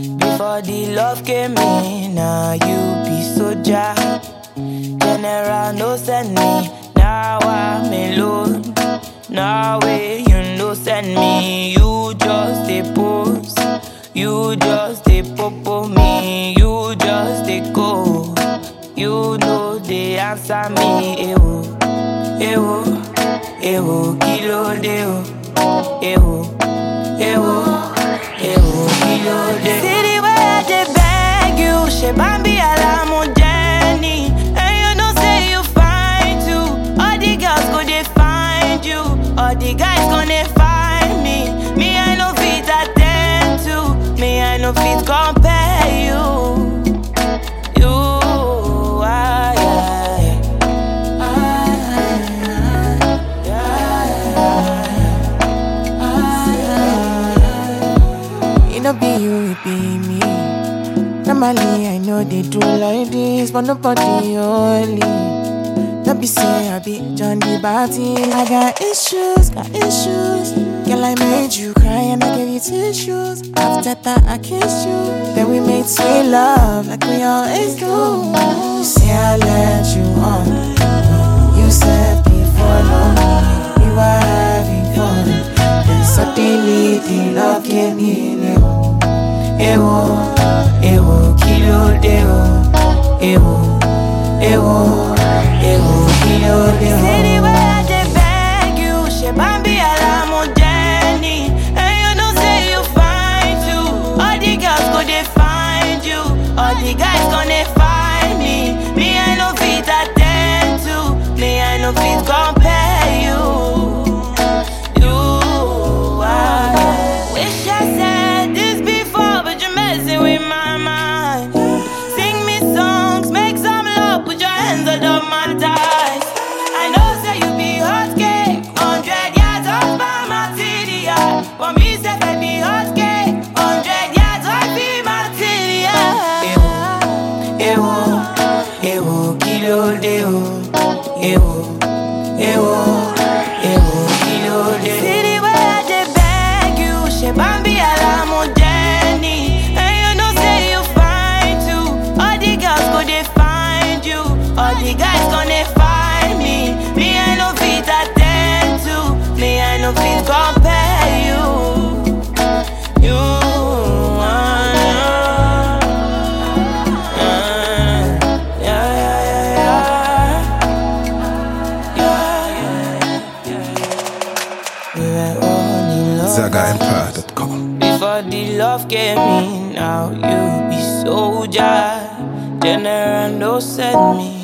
Before the love came in, now you be soldier. General no send me, now I'm alone. Now way you no send me, you just a post. You just a popo me, you just a go. You know they answer me, ewo, ewo, ewo, kilo de o, ewo, ewo, ewo, kilo de. See the way I dey beg you, she bambi alamu Jenny, and you know say you fine too. All the girls go dey find you, all the guys gonna find me. Me I no fit attend to, me I no fit compare you. You, I, It no be you, it be me. Normally, I know they do like this, but nobody only. Don't be say I be John the Baptist. I got issues, got issues. Girl, I made you cry and I gave you tissues. After that, I kissed you. Then we made sweet love like we always do. Say I let you on. You said before long we were having fun. Then suddenly the love came in. Ewo, ewo, kilo de o. Ewo, ewo, ewo, kilo de o. See the way I dey beg you, she bambi alamu Jenny, and you know say you fine too. All the girls go dey find you, all the guys gonna find me. Me I no fit attend to, me I no fit compare you. You, I wish I said this before, but you're messing with my mind. Sing me songs, make some love, put your hands under my thighs. I know say you be hot cake, hundred yards off by my TDI. For me, say baby hot cake, hundred yards off be my TDI. Ewo, ewo, kilo de o, ewo, ewo, ewo, kilo de o. See the way I dey beg you, she bambi alamu Jenny, and you know say you fine too. All the girls go dey find you, all the guys gonna find me. Me I no fit attend to, me I no fit compare you. You, ah, ah, yeah, yeah, yeah, yeah, yeah, yeah. We were all in love. ZagaEmpire.com. Before the love came in, now you be soldier. General no send me.